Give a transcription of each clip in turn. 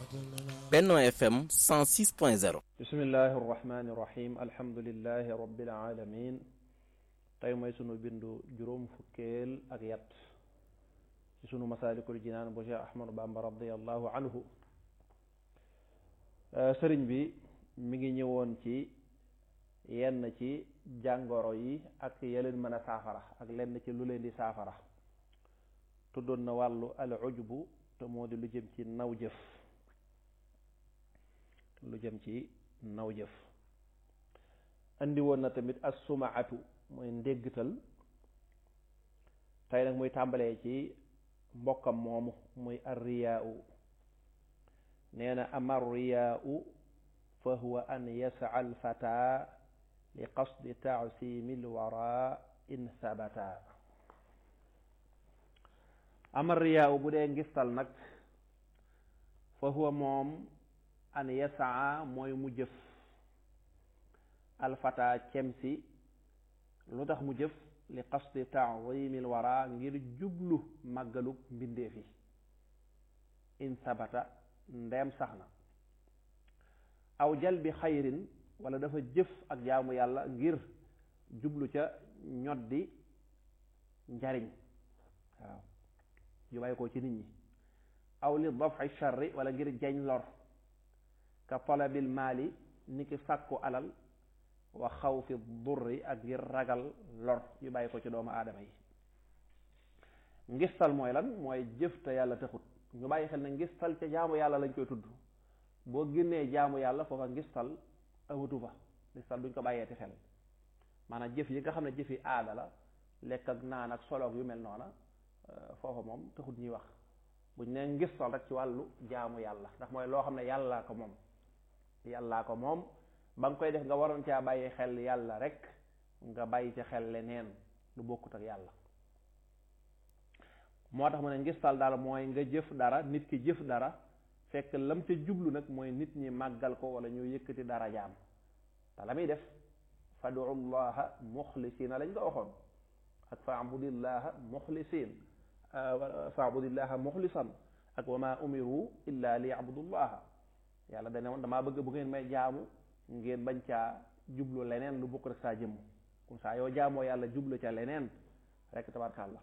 Benno FM 106.0 bismillahi irrahmani irrahim alhamdulilahi rabbil alamin tey mooy sunu bindu juróom fukkeel ak yat ci sunu masaalikul jinaan bu Cheikh Ahmadu Bamba radiallahu anhu sëriñ bi mi ngi ñëwoon ci yenn ci jàngoro yi ak yeleen mën a saafara ak lenn ci lu leen di saafara tuddoon na wàllu al ujbu te moo di lu jëm ci naw jëf lu jëm ci naw jëf andi woon na tamit as sumaatu mooy ndéggtal tey nag muy tàmbalee ci mbokkam moomu muy ar riyaau nee na ama riyaau fa huwa an yasaa al fata li qasdi taasimi l wara in sabata ama riyaau bu dee ngistal nag fa huwa moom an yasaa mooy mu jëf alfata cemsi lu tax mu jëf li qasdi taazimil wara ngir jublu màggalug mbindeef yi in sabata ndeem sax na aw jalbi xayrin wala dafa jëf ak jaamu yàlla ngir jublu ca ñoddi njariñ waaw yu bàyyi ko ci nit ñi aw li dafi charri wala ngir jañ lor ka talabil maali ni ki sàkku alal wa xawfi durri ak ngir ragal lor yu bàyyi ko ci doomu aadama yi ngistal mooy lan mooy jëf te yàlla taxut ñu bàyyi xel ne ngistal ca jaamu yàlla lañ koy tudd boo génnee jaamu yàlla foofa ngistal awutu fa ngistal duñ ko bàyyeeti xel maanaam jëf yi nga xam ne jëfi aada la lekk ak naan ak soloog yu mel noona foofa moom taxut ñuy wax buñ ne ngistal rek ci wàllu jaamu yàlla ndax mooy loo xam ne yàllaa ko moom yàllaa ko moom ba nga koy def nga waroon caa bàyyi xel yàlla rek nga bàyyi ci xel leneen lu bokkut ak yàlla moo tax mu ne ngistal daal mooy nga jëf dara nit ki jëf dara fekk lam ca jublu nag mooy nit ñi màggal ko wala ñu yëkkati dara jaam te la muy def fadu llaha muxlisina lañ ko waxoon ak faabudillaha muxlisin faabudillaha muxlisan ak wa ma umiru illa li yabudullaha yàlla dane woon damaa bëgg bu ngeen may jaamu ngeen bañ caa jublu leneen lu bokk rek saa jëmm comme ça yow jaamoo yàlla jublu ca leneen rek tabarkàlla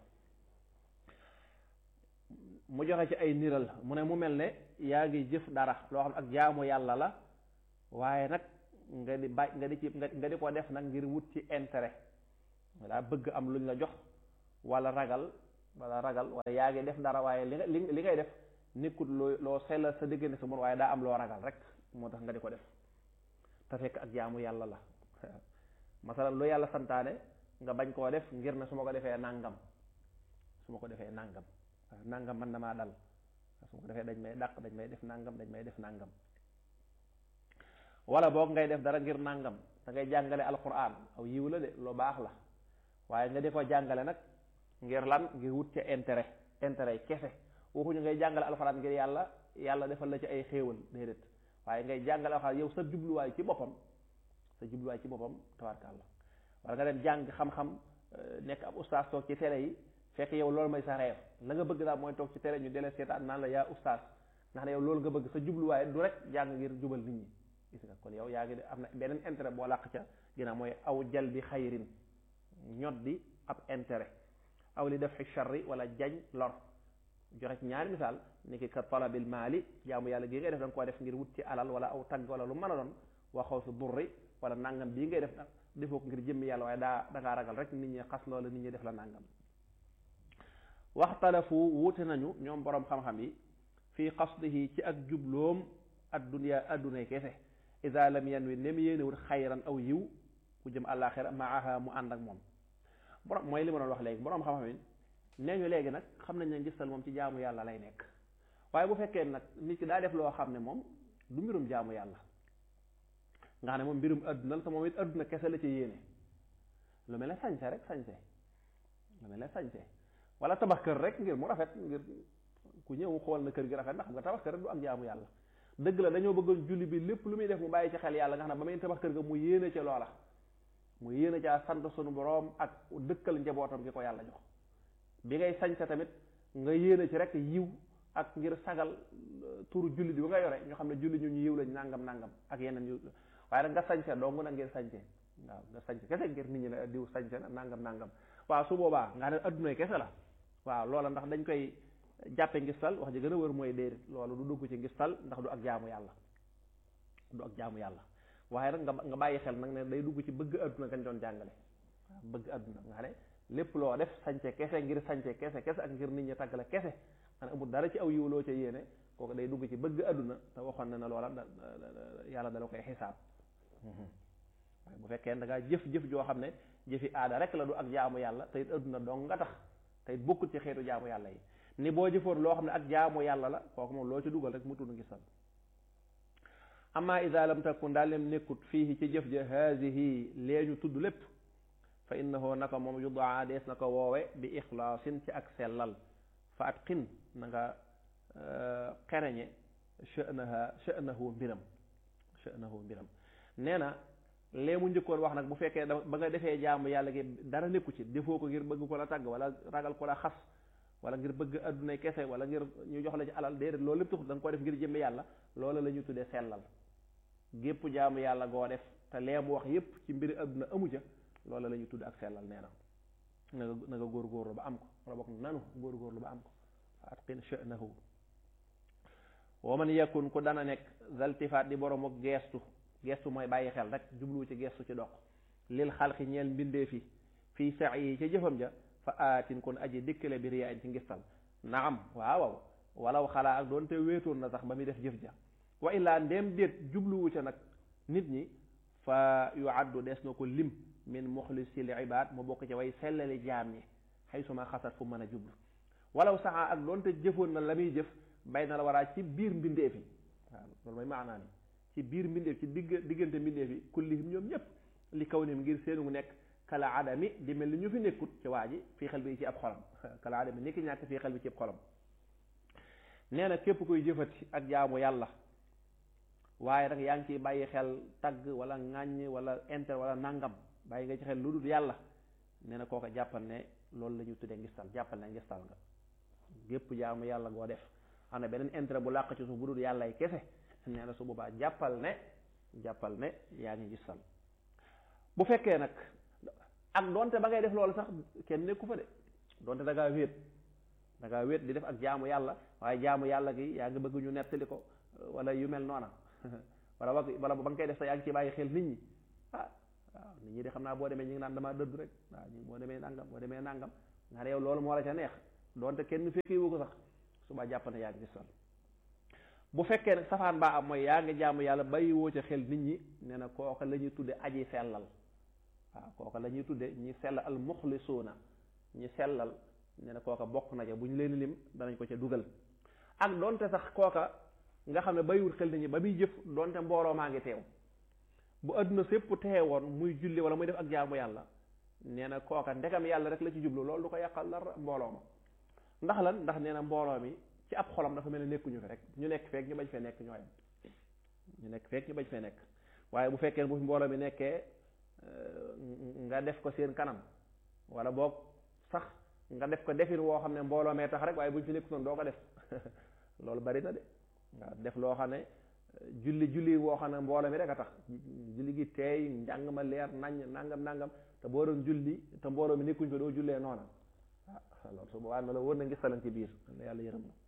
mu joxe ci ay niral mu ne mu mel ne yaa ngi jëf dara loo xam ak jaamu yàlla la waaye nag nga di bàyyi nga di ci nga di ko def nag ngir wut ci intérêt daa bëgg am luñ la jox wala ragal wala ragal wala yaa ngi def dara waaye li nga li ngay def nekkut loo loo sellal sa diggante sa mën waaye daa am loo ragal rek moo tax nga di ko def te fekk ak jaamu yàlla la masalan lu yàlla santaane nga bañ koo def ngir ne su ma ko defee nàngam su ma ko defee nàngam nàngam man na maa dal su ma ko defee dañ may dàq dañ may def nàngam dañ may def nàngam wala boog ngay def dara ngir nàngam da ngay jàngale alquran aw yiw la de lu baax la waaye nga di ko jàngale nag ngir lan ngir wut ca intérêt intérêt kese waxuñu ngay jàngale alquran ngir yàlla yàlla defal la ci ay xéewal déedéet waaye ngay jàngale alquran yow sa jubluwaay ci boppam sa jubluwaay ci boppam tabarkàlla wala nga dem jàng xam-xam nekk ab ustaas toog ci télé yi fekk yow loolu mooy sa reef la nga bëgg daal mooy toog ci télé ñu delee seetaan naan la yaa ustaas ndax ne yow loolu nga bëgg sa jubluwaay du rek jàng ngir jubal nit ñi gis nga kon yow yaa ngi am na beneen intérêt boo làq ca ginnaaw mooy aw jal bi xayrin ñot di ab intérêt aw li def charri wala jañ lor joxe ci ñaari misaal ni ki ka talabil maali jaamu yàlla gii ngay def da nga koo def ngir wut ci alal wala aw tagg wala lu mën a doon waxaw fi durri wala nangam bii ngay def defoo ko ngir jëmmi yàlla waaye daa da ngaa ragal rek nit ñi xas loola nit ñi def la nangam waxtalafu wuute nañu ñoom boroom xam-xam yi fii qasdihi ci ak jubloom addunya addunay kese ida lam yanwi nem yéenewut xayran aw yiw ku jëm àllaaxira maaha mu ànd ak moom borom mooy li ma doon wax léegi boroom xam-xam yi nee ñu léegi nag xam nañ ne ngistal moom ci jaamu yàlla lay nekk waaye bu fekkee nag nit ki daa def loo xam ne moom du mbirum jaamu yàlla nga xam ne moom mbirum adduna la te moom it adduna kese la ci yéene lu mel ne sañse rek sañse lu mel ne sañse wala tabax kër rek ngir mu rafet ngir ku ñëw xool na kër gi rafet ndax xam nga tabax kër rek du am jaamu yàlla dëgg la dañoo bëggoon julli bi lépp lu muy def mu bàyyi ci xel yàlla nga xam ne ba muy tabax kër ga mu yéene ca loola mu yéene caa sant sunu boroom ak dëkkal njabootam gi ko yàlla jox bi ngay sañse tamit nga yéene ci rek yiw ak ngir sagal turu jullit yu nga yore ñu xam ne jullit ñu ñu yiw lañ nangam nangam ak yeneen yu waaye nag nga sañse dong nag ngir sañse waaw nga sañse kese ngir nit ñi ne diw sañse na nangam nangam waaw su boobaa nga ne addunay kese la waaw loola ndax dañ koy jàppe ngistal wax ji gën a wër mooy déedéet loolu du dugg ci ngistal ndax du ak jaamu yàlla du ak jaamu yàlla waaye nag nga nga bàyyi xel nag ne day dugg ci bëgg adduna gañ doon jàngale waaw bëgg adduna nga ne lépp loo def sañce kese ngir sañce kese kese ak ngir nit ñi tàgg la kese man amul dara ci aw yiw loo ca yéene kooku day dugg ci bëgg adduna te waxoon na ne loola da yàlla dala koy xisaab waaye bu fekkee da ngaa jëf jëf joo xam ne jëfi aada rek la du ak jaamu yàlla te it adduna dong nga tax te it bokkut ci xeetu jaamu yàlla yi ni boo jëfoon loo xam ne ak jaamu yàlla la kooku moom loo ci dugal rek mu tudd ngi sal amma ida lam takun daal lem nekkut fii ci jëf ja haadihi lee ñu tudd lépp fa innahu naka moom yudaa dees na ko woowe bi ixlaasin ci ak sellal fa at xin na nga xereñe sha'naha sha'nahu mbiram sha'nahu mbiram nee na lee mu njëkkoon wax nag bu fekkee da ba nga defee jaamu yàlla gi dara nekku ci defoo ko ngir bëgg ko la tàgg wala ragal ko la xas wala ngir bëgg addunay kese wala ngir ñu jox la ci alal déedéet loolu lépp taxut da nga ko def ngir jëmmi yàlla loola la ñu tuddee sellal gépp jaamu yàlla goo def te lee mu wax yépp ci mbiri adduna amu ca loola la ñu tudd ak sellal nee na na nga na nga góorgóorlu ba am ko wala bokk nanu góorgóorlu ba am ko fa atqin sha'nahu wa man yakun ku dana nekk zaltifaat di borom ak geestu geestu mooy bàyyi xel rek jublu ci geestu ci dox lil xalqi ñeel mbindee fi fii sax yi ca jëfam ja fa aatin kon aji dikkale bi riyaa ci ngistal naam waaw waaw walaw xalaa ak doonte wéetoon na sax ba muy def jëf ja wa illaa ndéem déet jubluwu ca nag nit ñi fa yu addu des na ko lim min muxlisil ibaad mu bokk ci way sellali jaam ñi xay suma xasat fu mën a jublu walaw saxaa ak doonte jëfoon na la muy jëf bay na la waraa ci biir mbindeef yi waaw loolu mooy maanaa ni ci biir mbindeef ci digg diggante mbindeef yi kullihim ñoom ñëpp li kaw nim ngir seenu nekk kala adami di mel ni ñu fi nekkut ci waa ji fii xel bi ci ab xolam kala adami ni ki ñàkk fii xel bi ci ab xolam nee na képp koy jëfati ak jaamu yàlla waaye nag yaa ngi ciy bàyyi xel tagg wala ŋàññ wala inter wala nangam bàyyi nga ci xel lu dul yàlla nee na kooka jàppal ne loolu la ñu tuddee ngistal jàppal ne ngistal nga gépp jaamu yàlla goo def xam ne beneen intérêt bu làq ci suuf bu dul yàlla yi kese nee na su boobaa jàppal ne jàppal ne yaa ngi ngistal bu fekkee nag ak donte ba ngay def loolu sax kenn nekku fa de donte da ngaa wéet da ngaa wéet di def ak jaamu yàlla waaye jaamu yàlla gi yaa ngi bëgg ñu nettali ko wala yu mel noona wala wa wala ba nga koy def sax yaa ngi ci bàyyi xel nit ñi ah waaw nit ñi de xam naa boo demee ñi ngi naan damaa dëdd rek waaw ñi boo demee nangam boo demee nangam nga ne yow loolu moo la ca neex donte kenn fekki wu ko sax suba jàpp ne yaa ngi gisal bu fekkee nag safaan baa am mooy yaa ngi jaamu yàlla bàyyi woo ca xel nit ñi nee na kooka la ñuy tudde aji sellal waaw kooka la ñuy tudde ñi sell al muxlisuuna ñi sellal nee na kooka bokk na ca bu ñu leen lim danañ ko ca dugal ak donte sax kooka nga xam ne bàyyiwul xel nit ñi ba muy jëf donte mbooloo maa ngi teew bu adduna sépp teewoon muy julli wala muy def ak jaamu yàlla nee na kooka ndegam yàlla rek la ci jublu loolu du ko yàqal dara mbooloo ma ndax lan ndax nee na mbooloo mi ci ab xolam dafa mel ne nekkuñu fi rek ñu nekk feek ñu bañ fee nekk ñooyam ñu nekk feek ñu bañ fee nekk waaye bu fekkee bu fi mbooloo mi nekkee nga def ko seen kanam wala boog sax nga def ko defin woo xam ne mbooloo mee tax rek waaye buñ fi nekk noonu doo ko def loolu bari na de waaw def loo xam ne julli julli woo xam ne mbooloo mi rek a tax julli gi teey njàng ma leer nañ nangam nangam te boo doon julli te mbooloo mi nekkuñ fa doo jullee noona ah loolu su boobaa na la wër na ngistalan ci biir la yàlla yërëm na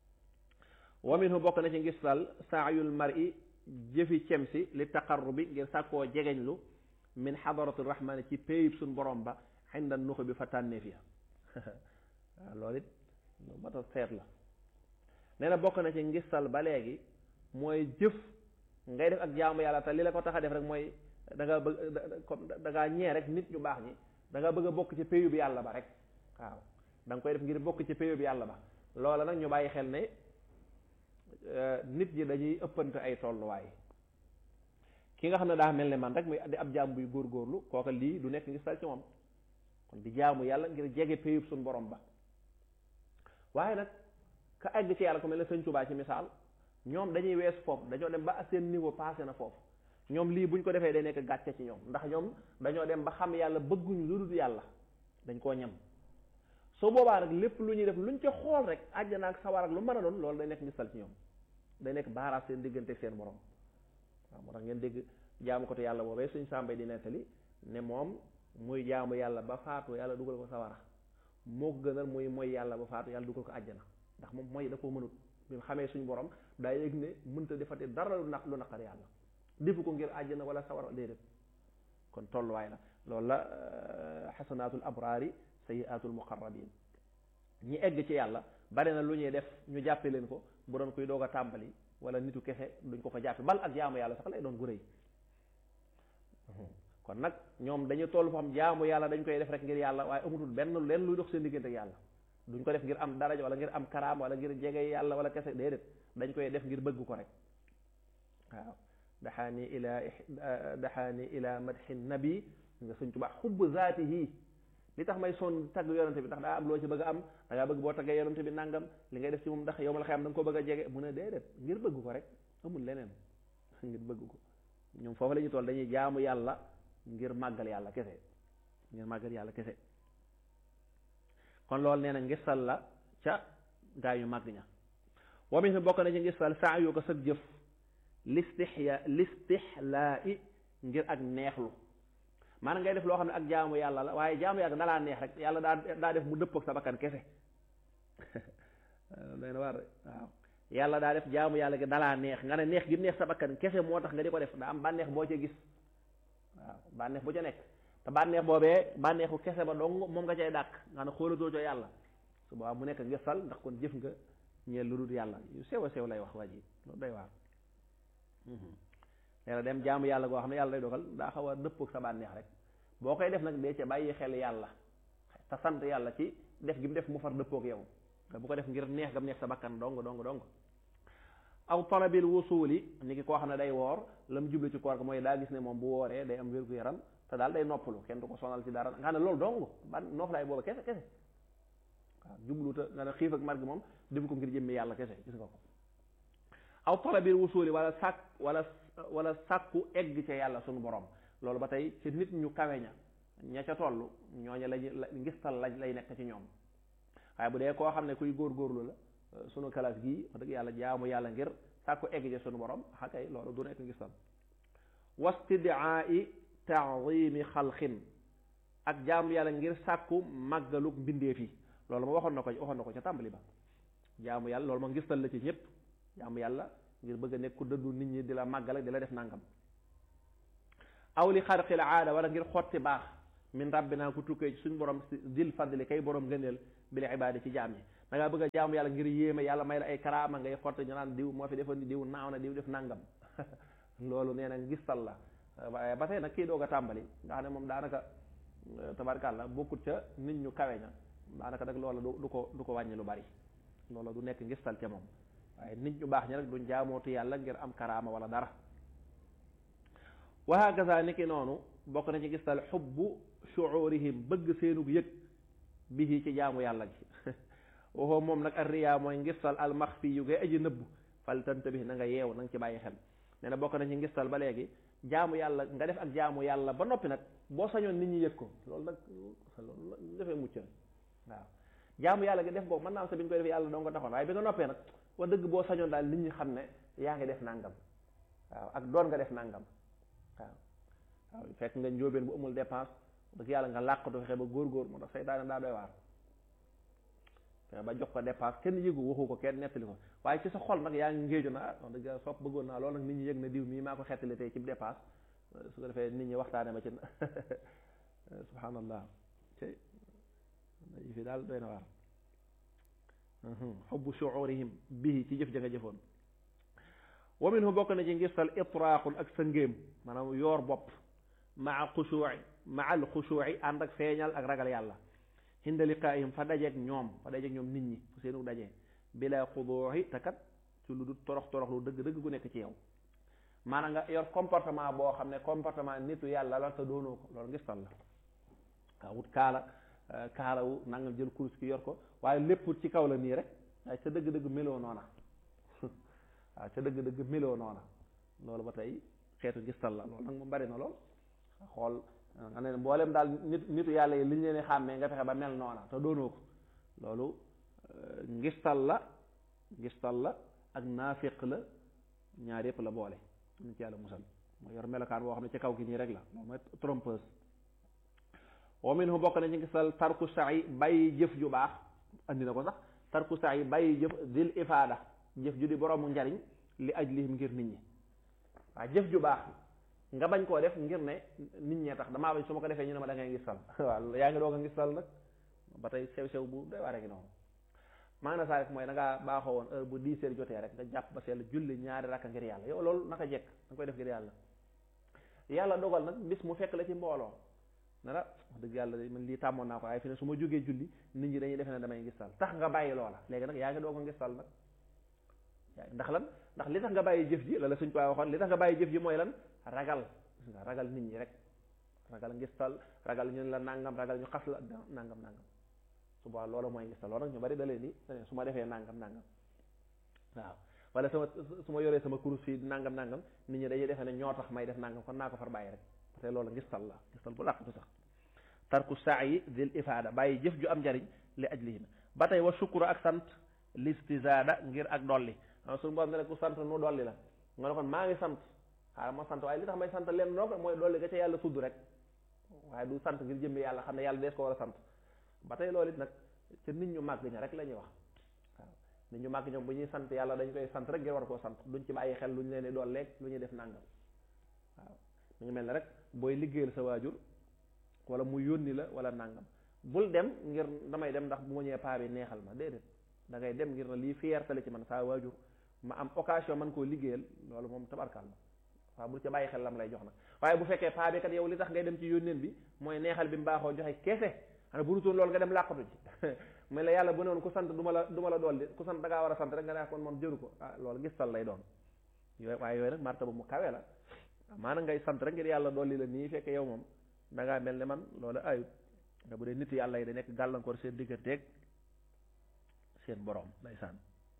wa minhu bokk na ci ngistal saayul mar'i jëfi cem si li taqarrubi ngir sàkkoo jegeñlu min xadarati rahmani ci péyib suñ borom ba xinda nuxu bi fa tànneef ya waaw loolu it lu mat a seet la nee na bokk na ci ngistal ba léegi mooy jëf ngay def ak jaamu yàlla te li la ko tax a def rek mooy da nga bëgg comme da ngaa ñee rek nit ñu baax ñi da nga bëgg a bokk ci péyub yàlla ba rek waaw da nga koy def ngir bokk ci péyub yàlla ba loola nag ñu bàyyi xel ne nit ñi dañuy ëppante ay tolluwaay ki nga xam ne daa mel ne man rek muy di ab jaam buy góorgóorlu kooka lii du nekk ngistal ci moom kon di jaamu yàlla ngir jege péyub suñ borom ba waaye nag ka egg ci yàlla ko mel ne sëñ Tuubaa ci misaal ñoom dañuy wees foofu dañoo dem ba seen niveau passé na foofu ñoom lii buñ ko defee day nekk gàcce ci ñoom ndax ñoom dañoo dem ba xam yàlla bëgguñu lu dul yàlla dañ koo ñam su boobaa rek lépp lu ñuy def luñ ca xool rek àjjana ak sawar ak lu mën a doon loolu day nekk ngistal ci ñoom day nekk baaraas seen diggante seen borom waaw moo tax ngeen dégg jaamu ko te yàlla boobee suñ sàmbay di nettali ne moom muy jaamu yàlla ba faatu yàlla dugal ko sawara moo ko gënal muy mooy yàlla ba faatu yàlla dugal ko àjjana ndax moom mooy da koo mënut bi mu xamee suñu borom daa yëg ne mënta defati dara lu naq lu naqar yàlla defu ko ngir àjjana wala sawara déedéet kon tolluwaay la loolu la xasanaatul abraari sayiatul muqarrabin ñi egg ci yàlla bari na lu ñuy def ñu jàppe leen ko bu doon kuy doog a tàmbali wala nitu kese duñ ko ko jàppe bal ak jaamu yàlla sax lay doon gu rëy kon nag ñoom dañu toll foo xam jaamu yàlla dañ koy def rek ngir yàlla waaye amutul benn leen luy dox seen diggante ak yàlla duñ ko def ngir am daraja wala ngir am karaam wala ngir jege yàlla wala kese déedéet dañ koy def ngir bëgg ko rek waaw daxaani ila daxaani ila madxi nabi nga suñ tubaa xubb zaatihi li tax may son tagg yonante bi ndax daa am loo ci bëgg a am da ngaa bëgg boo taggee yonante bi nangam li ngay def ci moom ndax yow ma la xam da nga ko bëgg a jege mu ne déedéet ngir bëgg ko rek amul leneen ngir bëgg ko ñoom foofu la ñu toll dañuy jaamu yàlla ngir màggal yàlla kese ngir màggal yàlla kese kon loolu nee na ngistal la ca gaa yu màgg ña wa min bokk na ci ngistal saa yu ko sëg jëf listixya listixlaa i ngir ak neexlu maanaam ngay def loo xam ne ak jaamu yàlla la waaye jaamu yàlla dalaa neex rek yàlla daa daa def mu dëpp ak sa bakkan kese day na war waaw yàlla daa def jaamu yàlla gi dalaa neex nga ne neex gi neex sa bakkan kese moo tax nga di ko def daa am bànneex boo ca gis waaw bànneex bu ca nekk te bànneex boobee bànneexu kese ba dong moom nga cay dàq nga ne xoolatoo co yàlla su boobaa mu nekk ngistal ndax kon jëf nga ñeel lu dul yàlla yu sew a sew lay wax waa ji loolu day waar leena dem jaamu yàlla goo xam ne yàlla day dogal daa xaw a dëppook sa bànneex rek boo koy def nag dee ca bàyyi xel yàlla te sant yàlla ci def gi mu def mu far dëppook yow te bu ko def ngir neex gam neex sa bakkan dong dong dong aw talabil wusuli ni ki koo xam ne day woor la mu jublu ci koor ga mooy daa gis ne moom bu wooree day am wér gu yaram te daal day noppalu kenn du ko sonal ci dara nga xam ne loolu dong ban noof laay booba kese kese waaw jublu te nga ne xiif ak mar gi moom def ko ngir jëmmi yàlla kese gis nga ko aw talabil wusuli wala sàkk wala wala sàkku egg ca yàlla sunu borom loolu ba tey ci nit ñu kawe ña ña ca toll ñooña lañu ngistal la lay nekk ci ñoom waaye bu dee koo xam ne kuy góorgóorlu la sunu kalaas gii wax dëgg yàlla jaamu yàlla ngir sàkku egg ca sunu borom xakay loolu du nekk ngistal wastidaai taadimi xalqin ak jaamu yàlla ngir sàkku màggaluk mbindeef yi loolu ma waxoon na ko waxoon na ko ca tàmbali ba jaamu yàlla loolu ma ngistal la ci ñëpp jaamu yàlla ngir bëgg a nekk ku dëddu nit ñi di la màggal ak di la def nangam aw li xarqil aada wala ngir xotti baax min rabbina ku tukkee ci suñ borom dil fadli kay borom gëneel bil ibaadi ci jaam yi da ngaa bëgg a jaamu yàlla ngir yéeme yàlla may la ay karaama ngay xotti ñu naan diw moo fi defoon diw naaw na diw def nangam loolu nee na ngistal la waaye ba tey nag kii doog a tàmbali nga xam ne moom daanaka tabarkàlla bokkut ca nit ñu kawe ña daanaka nag loola du ko du ko wàññi lu bari loola du nekk ngistal ca moom waaye nit ñu baax ñi rek duñ jaamootu yàlla ngir am karaama wala dara wa hakaza ni ki noonu bokk na ci gistal xubbu shuurihim bëgg seenug yëg bihi ci jaamu yàlla gi waxoo moom nag arriya mooy ngistal almaxfi yu ngay aji nëbb fal tantabih na nga yeew na nga ci bàyyi xel nee na bokk na ci ngistal ba léegi jaamu yàlla nga def ak jaamu yàlla ba noppi nag boo sañoon nit ñi yëg ko loolu nag loolu defee mucc waaw jaamu yàlla gi def boobu mën naa am sa bi ñu koy def yàlla doo nga taxoon waaye bi nga noppee nag wax dëgg boo sañoon daal nit ñi xam ne yaa ngi def nangam waaw ak doon nga def nangam waaw waaw fekk nga njóobeen bu amul dépense dëgg yàlla nga làqatu fexe ba góor-góor moo tax seytaane daa doy waar fexe ba jox ko dépense kenn yëgu waxu ko kenn nettali ko waaye ci sa xol nag yaa ngi ngéeju na ah wax dëgg yàlla sopp bëggoon naa loolu nag nit ñi yëg na diw mii maa ko xettali tey ci dépense su ko defee nit ñi waxtaane ma ci subhanallah ci fi daal doy na waar xubbu shuurihim bihi ci jëf ja nga jëfoon wa minhu bokk na ci ngistal itraaqun ak sa ngéem maanaam yoor bopp maa xushuuci maa al xushuuci ànd ak feeñal ak ragal yàlla hinda liqaayihim fa dajeeg ñoom fa dajeeg ñoom nit ñi fu seenu dajee bila xuduuxi te kat ci lu du torox torox lu dëgg dëgg gu nekk ci yow maanaam nga yor comportement boo xam ne comportement nitu yàlla la te doonoo ko loolu ngistal la waaw wut kaala kaalawu nangam jël kurus ki yor ko waaye lépp ci kaw la nii rek waaye ca dëgg-dëgg meloo noona waaw ca dëgg-dëgg meloo noona loolu ba tey xeetu gistal la loolu nag moom bari na lool xool nga ne mboolem daal nit nitu yàlla yi li ñu leen xàmmee nga fexe ba mel noona te doonoo ko loolu ngistal la ngistal la ak naafiq la ñaar yëpp la boole ñu ci yàlla musal moo yor melokaan boo xam ne ci kaw gi nii rek la moom mooy trompeuse wa minhu bokk na ci ngistal tarku sa'i bàyyi jëf ju baax andi na ko sax tarku sa'i bàyyi jëf dil ifaada jëf ju di boroomu njariñ li ajlihim ngir nit ñi waaw jëf ju baax nga bañ koo def ngir ne nit ñee tax damaa bañ su ma ko defee ñu ne ma da ngay ngistal waaw yaa ngi doog a ngistal nag ba tey sew sew bu doy waar a ngi noonu maanaam saa rek mooy da ngaa baaxoo woon heure bu dix heures jotee rek nga jàpp ba sell julli ñaari rakka ngir yàlla yow loolu naka jekk da nga koy def ngir yàlla yàlla dogal nag bis mu fekk la ci mbooloo ne la wax dëgg yàlla man lii tàmmoon naa ko waaye fi ne su ma jógee julli nit ñi dañuy defe ne damay ngistal tax nga bàyyi loola léegi nag yaa ngi doog a ngistal nag ndax lan ndax li tax nga bàyyi jëf ji la la suñ ko waxoon li tax nga bàyyi jëf ji mooy lan ragal nga ragal nit ñi rek ragal ngistal ragal ñu la nangam ragal ñu xas la nangam nangam su boobaa loolu mooy ngistal loolu nag ñu bari da leen di su ma defee nangam nangam waaw wala sama su ma yoree sama kurus fii nangam nangam nit ñi dañuy defee ne ñoo tax may def nangam kon naa ko far bàyyi rek parce que loolu ngistal la ngistal bu làqatu sax tarku saayi dil ifaada bàyyi jëf ju am njariñ li ajlihim ba tey wa shukru ak sant listizaada ngir ak dolli xam suñu borom ne la ku sant nu dolli la nga ne kon maa ngi sant xaaral ma sant waaye li tax may sant leen noo ko mooy dolli ga ca yàlla tudd rek waaye du sant ngir jëmmi yàlla xam ne yàlla dees ko war a sant ba tey loolu it nag ca nit ñu màgg ña rek la ñuy wax waaw nit ñu màgg ñoom bu ñuy sant yàlla dañ koy sant rek ngir war koo sant duñ ci bàyyi xel lu ñu leen di dolleeg lu ñuy def nàngam waaw mu ngi mel ne rek booy liggéeyal sa waajur wala mu yónni la wala nàngam bul dem ngir damay dem ndax bu ma ñëwee paa bi neexal ma déedéet da ngay dem ngir na lii fierté la ci man saa waajur ma am occasion man koo liggéeyal loolu moom tabarkal la waaw bul ca bàyyi xel lam lay jox nag waaye bu fekkee paa bi kat yow li tax ngay dem ci yónneen bi mooy neexal bi mu baaxoo joxe keese xanaa bu dutoon loolu nga dem làqatu ji mais la yàlla bu ne woon ku sant du ma la du ma la dolli ku sant da ngaa war a sant rek nga ne kon moom jëru ko ah loolu gistal lay doon yooyu waaye yooyu nag martaba mu kawe la maanaam ngay sant rek ngir yàlla dolli la nii fekk yow moom da ngaa mel ne man loolu ayut nga bu dee nit yàlla yi da nekk gàllankoor seen digganteeg seen borom ndeysaan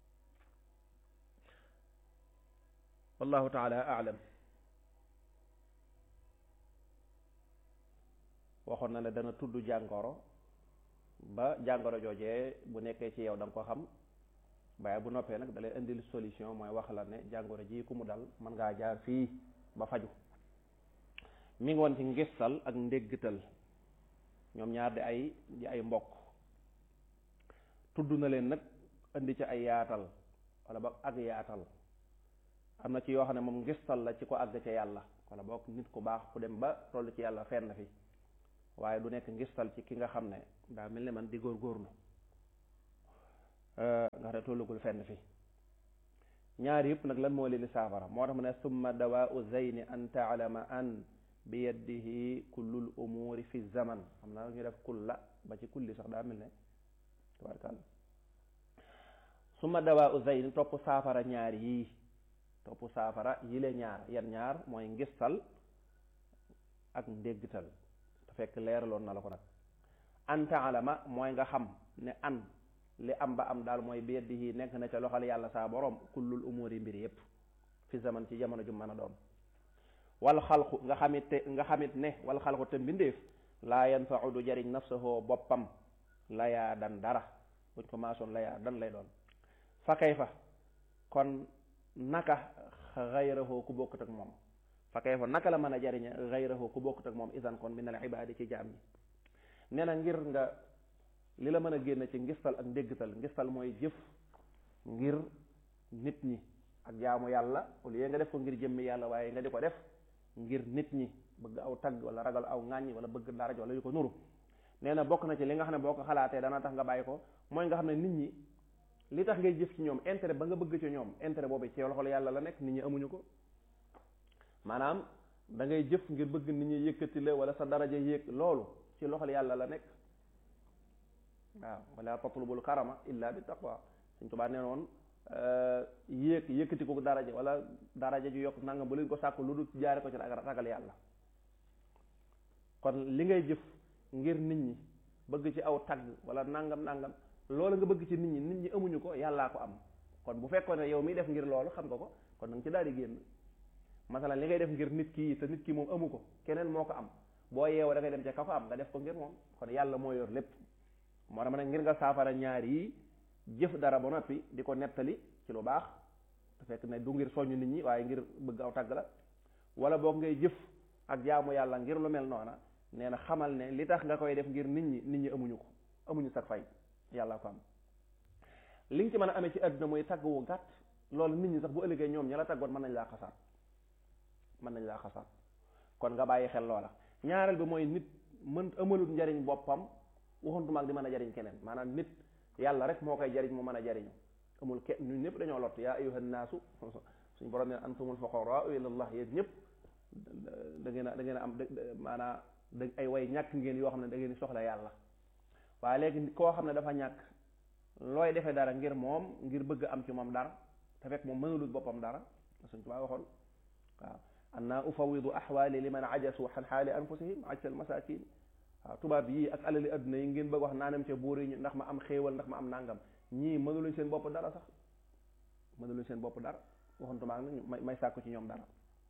wallahu taala aalam waxoon na ne dana tudd jàngoro ba jàngoro joojee bu nekkee ci yow da nga ko xam waaye bu noppee nag da lay indil solution mooy wax la ne jàngoro ji ku mu dal mën ngaa jaar fii ba faju mi ngi woon ci ngistal ak ndéggtal ñoom ñaar di ay di ay mbokk tudd na leen nag indi ci ay yaatal wala ba ak yaatal am na ci yoo xam ne moom ngistal la ci ko àgg ca yàlla wala boog nit ku baax ku dem ba toll ci yàlla fenn fi waaye du nekk ngistal ci ki nga xam ne daa mel ni man di góorgóorlu nga xam ne tollugul fenn fi ñaar yëpp nag lan moo leen di saafara moo tax mu ne summa dawaau zeyni an taalama an bi yadihi kullul umuri fi zaman xam naa ñu def kulla ba ci kulli sax daa mel ne tabarkàlla summa dawaau zeyni topp saafara ñaar yii topp saafara yile ñaar yan ñaar mooy ngistal ak ndéggtal te fekk leeraloon na la ko nag an taalama mooy nga xam ne an li am ba am daal mooy bi yadihi nekk na ca loxal yàlla saa borom kullul umuri mbir yépp fi zaman ci jamono ju mën a doon wal xalqu nga xamit te nga xamit ne wal xalqu te mbindeef laa yanfau du jariñ nafsahu boppam layaa dan dara buñ ko maasoon layaa dan lay doon fa kayfa kon naka xayrahu ku bokkut ak moom fa kayfa naka la mën a jariña xayrahu ku bokkut ak moom isan kon min al ibaadi ci jaam ñi nee na ngir nga li la mën a génn ci ngistal ak ndéggtal ngistal mooy jëf ngir nit ñi ak jaamu yàlla au lieu nga def ko ngir jëmmi yàlla waaye nga di ko def ngir nit ñi bëgg aw tagg wala ragal aw ŋàññi wala bëgg dara wala yu ko nuru nee na bokk na ci li nga xam ne boo ko xalaatee dana tax nga bàyyi ko mooy nga xam ne nit ñi li tax ngay jëf ci ñoom intérêt ba nga bëgg ci ñoom intérêt boobu ci loxol yàlla la nekk nit ñi amuñu ko maanaam da ngay jëf ngir bëgg nit ñi yëkkati la wala sa daraja yéeg loolu ci loxol yàlla la nekk waaw wala tatlubul karama illa bi taqwa suñ tubaa nee woon yéeg yëkkati ko daraja wala daraja ju yokk nangam bu leen ko sàkku lu dul jaare ko ci ragal yàlla kon li ngay jëf ngir nit ñi bëgg ci aw tagg wala nangam nangam loolu nga bëgg ci nit ñi nit ñi amuñu ko yàllaa ko am kon bu fekkoon ne yow miy def ngir loolu xam nga ko kon nanga ci daal di génn masalan li ngay def ngir nit kii te nit ki moom amu ko keneen moo ko am boo yeewoo da ngay dem ca ka ko am nga def ko ngir moom kon yàlla moo yor lépp moo tax ma ne ngir nga saafara ñaar yi jëf dara ba noppi di ko nettali ci lu baax te fekk ne du ngir soññ nit ñi waaye ngir bëgg aw tàgg la wala boog ngay jëf ak jaamu yàlla ngir lu mel noona nee na xamal ne li tax nga koy def ngir nit ñi nit ñi amuñu ko amuñu sag fay yàlla ko am li nga ci mën a amee ci àdduna mooy tagg wu gàtt loolu nit ñi sax bu ëllëgee ñoom ña la taggoon mën nañ laa xasaat mën nañ laa xasaat kon nga bàyyi xel loola ñaareel bi mooy nit mën amalut njariñ boppam waxuntuma ak di mën a jariñ keneen maanaam nit yàlla rek moo koy jariñ mu mën a jariñu amul ke ñun ñëpp dañoo lott yaa ayyuhan naasu suñu borom ne antumul fuqaraa ila allah yéen ñëpp da ngeen a da ngeen a am maanaam da ay way ñàkk ngeen yoo xam ne da ngeen soxla yàlla waaye léegi koo xam ne dafa ñàkk looy defee dara ngir moom ngir bëgg am ci moom dara te fekk moom mënulul boppam dara suñ tubaa waxoon waaw anna ufawidu ahwaali liman ajasu xan xaali anfusihim ajsal masakin waaw tubaab yii ak alali adduna yi ngeen bëgg wax naanam ca buur yi ndax ma am xéewal ndax ma am nangam ñii mënuluñ seen bopp dara sax mënuluñ seen bopp dara waxantuma ak nag may sàkku ci ñoom dara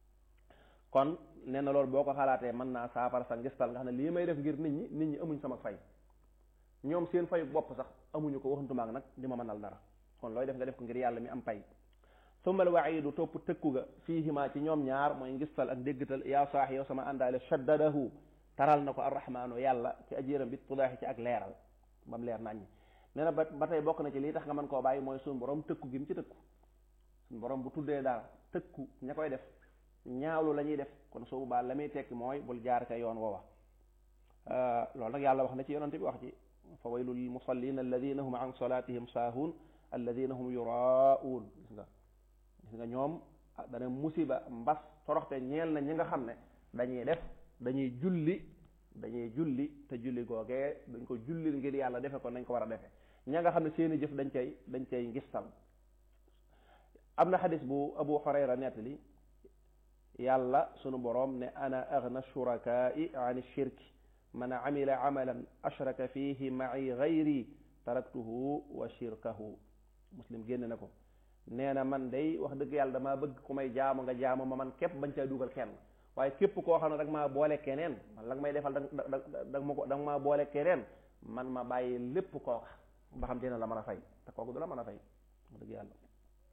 kon nee na loolu boo ko xalaatee mën naa saafara sa ngistal nga xam ne lii may def ngir nit ñi nit ñi amuñ sama fay ñoom seen fayu bopp sax amuñu ko waxantuma ak nag di ma mënal dara kon looy def nga def ko ngir yàlla mi am pay sumbal waxiidu topp tëkku ga fiihima ci ñoom ñaar mooy ngistal ak déggtal yaa saax yow sama àndaale shaddadahu taral na ko arrahmaanu yàlla ci ajiram bi tudaaxi ci ak leeral ba mu leer naññi nee na ba ba tey bokk na ci lii tax nga mën koo bàyyi mooy suñu borom tëkku gi mu ci tëkku suñu borom bu tuddee dara tëkku ña koy def ñaawlu la ñuy def kon soo baa la muy tekki mooy bul jaar ka yoon woowa loolu nag yàlla wax na ci yonante bi wax ci fa waylul lil musallin alladina hum an salatihim saahun alladina hum yuraun gis nga gis nga ñoom dana musiba mbas toroxte ñeel na ñi nga xam ne dañuy def dañuy julli dañuy julli te julli googee dañ ko jullil ngir yàlla defe ko nañ ko war a defe ña nga xam ne seeni jëf dañ cay dañ cay ngistal am na xadis bu abu hurayra nettali yàlla sunu boroom ne ana agna shurakaai an shirki man amila amalan ashraka fihi ma'i gayri taraktuhu wa shirkahu muslim génn na ko nee na man day wax dëgg yàlla damaa bëgg ku may jaamu nga jaamu ma man képp bañ caa dugal kenn waaye képp koo xam ne dag maa boole keneen man la nga may defal da da ma ko da nga maa boole keneen man ma bàyyi lépp kooka ba xam te ne la mën a fay te kooku du la mën a fay wax dëgg yàlla